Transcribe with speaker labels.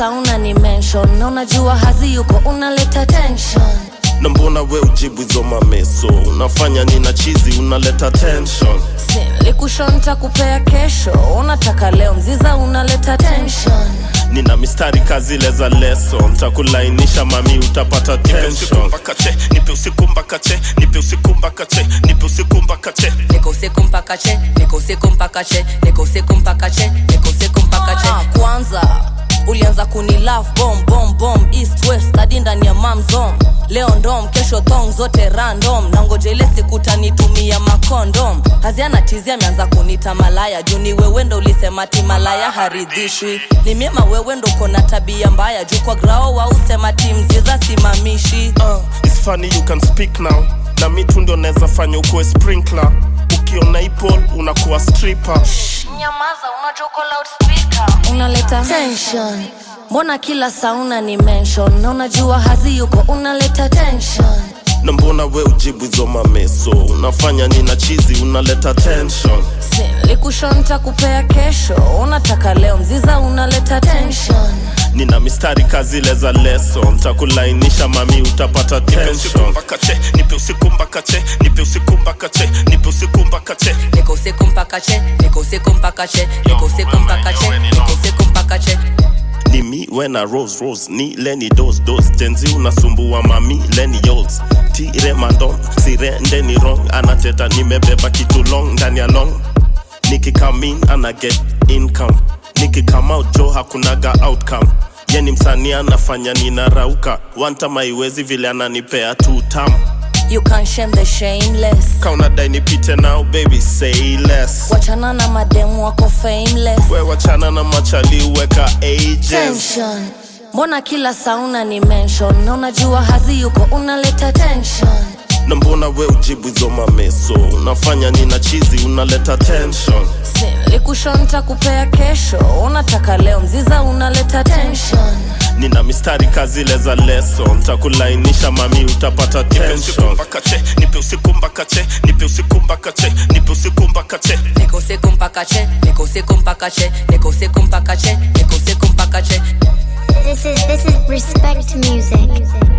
Speaker 1: sauna ni mention na unajua hazi yuko unaleta tension
Speaker 2: na mbona we ujibu hizo mameso unafanya nina chizi unaleta tension
Speaker 1: likushonta kupea kesho unataka leo mziza unaleta tension
Speaker 2: nina mistari kazile za leso ntakulainisha mami utapata tension mpaka che nipe usiku mpaka che nipe usiku mpaka che nipe usiku mpaka che
Speaker 3: niko usiku mpaka che niko usiku mpaka che niko usiku mpaka che niko usiku mpaka che
Speaker 1: Ah, kwanza ulianza kuni love bomb bomb bomb east west hadi ndani ya mamzom leo ndom kesho thong zote random na ngoja ile siku tanitumia makondom haziana tizi ameanza kunita malaya juu ni wewe ndo ulisema ti malaya haridhishwi ni myema wewe ndo kona tabia mbaya juu kwa grao wausema timziza simamishi
Speaker 2: uh, it's funny you can speak now na mi tu ndio naweza fanya ukuwe sprinkler ukiona ipol unakuwa stripper
Speaker 1: nyamaza unajoko loudspeaker unaleta tension mbona kila sauna ni mention na unajua hazi yuko unaleta tension
Speaker 2: na mbona we ujibu hizo mameso unafanya nina chizi unaleta tension
Speaker 1: likushonta kupea kesho unataka leo mziza unaleta tension
Speaker 2: nina mistari kazile za leso ntakulainisha mami utapata tension mpaka che nipe usiku mpaka che nipe usiku mpaka che nipe usiku mpaka che
Speaker 3: niko usiku mpaka che niko usiku mpaka che niko usiku mpaka che niko usiku mpaka che
Speaker 2: ni mi wena rose rose ni leni dos dos jenzi unasumbua mami leni yols tire mandon sirende ni wrong anateta nimebeba kitu long ndani ya long nikikamin ana get income nikikama out jo hakunaga outcome yeni msanii anafanya ninarauka wantama haiwezi vile ananipea tu tam
Speaker 1: you can shame the shameless
Speaker 2: kaunadai nipite now baby say less
Speaker 1: wachana na mademu wako fameless
Speaker 2: we wachana na machali weka ages
Speaker 1: tension mbona kila sauna ni mention na unajua hazi yuko unaleta tension
Speaker 2: na mbona we ujibu hizo mameso unafanya nina chizi unaleta tension
Speaker 1: likushonta kupea kesho unataka leo mziza unaleta tension
Speaker 2: nina mistari kazile za leso ntakulainisha mami utapata tension mpaka che nipe usiku mpaka che nipe usiku mpaka che nipe usiku mpaka che
Speaker 3: niko usiku mpaka che niko usiku mpaka che niko usiku mpaka che niko usiku mpaka che
Speaker 4: This is this is respect music.